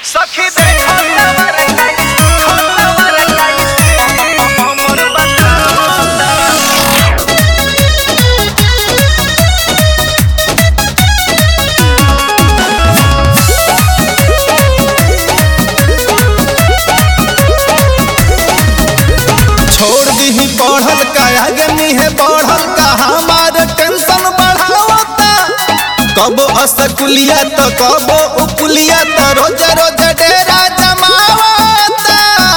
सखी देखो तवर काई खबर काई हमर बतावता छोड़ दीही बढ़ल का आगे मुहे बढ़ल का हमार टेंशन बढ़ावता कब असकुलिया तो कब उपुलिया तो रोज रोज डेरा जमावता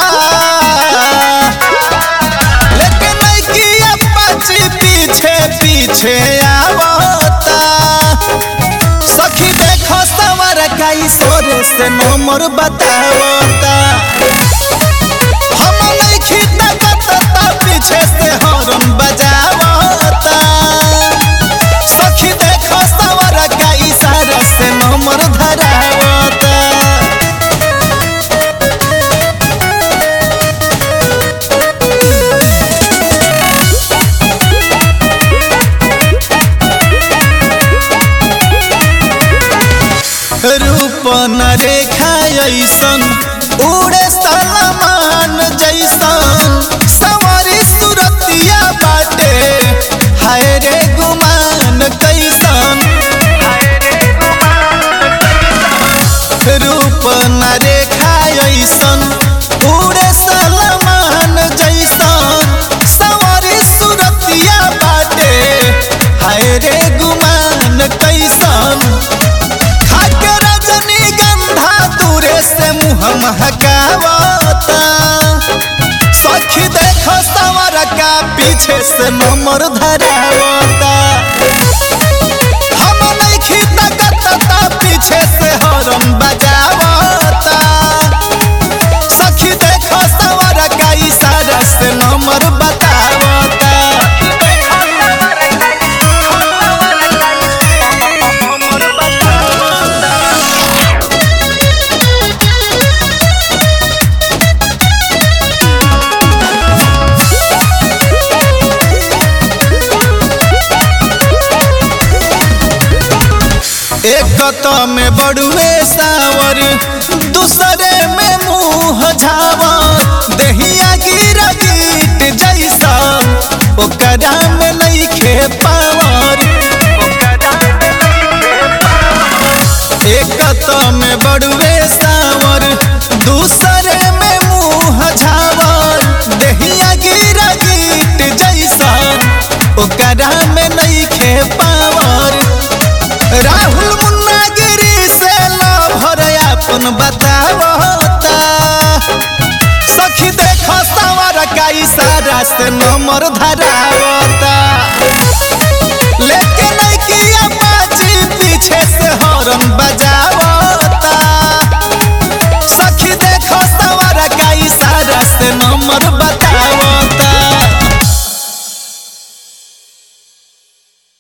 लेकिन नइकिया पाछी पीछे पीछे आवता सखी देखो सवर काई सोरे से नंबर बतावता हम नइखी तकत त पीछे से हॉर्न बजावता सखी देखो सवर का इशारा से नंबर धरावता रूप न रेखा ऐसन उड़े सलमान जैसन सवारी सुरतिया बाटे हाय रे गुमान कैसन रूप न रेखा ऐसन उड़े सलमान जैसन सवारी सुरतिया बाटे हाय रे गुमान कैसन खाके रजनीगंधा दूरे से मुँह महकावता सखी देखो सवर का पीछे से नंबर धरावता हम नइखी तकत त पीछे से हॉर्न बजावता सखी देखो सवर का इशारा से नंबर बतावता देखो तवर काई खबर काई हमर बतावता एक तो में बड़ुए सावर दूसरे में मुंह झावर दहिया गिरा गीट जैसा ओकरा में नइखे पावर एक तो में बड़ुए सावर दूसरे में मुंह झावर दहिया गिरा गीट जैसा ओकरा में नइखे पावर राहुल मुन्ना गिरी से लभर अपन बतावता सखी देखो सवर का इशारा से नंबर धरावता ले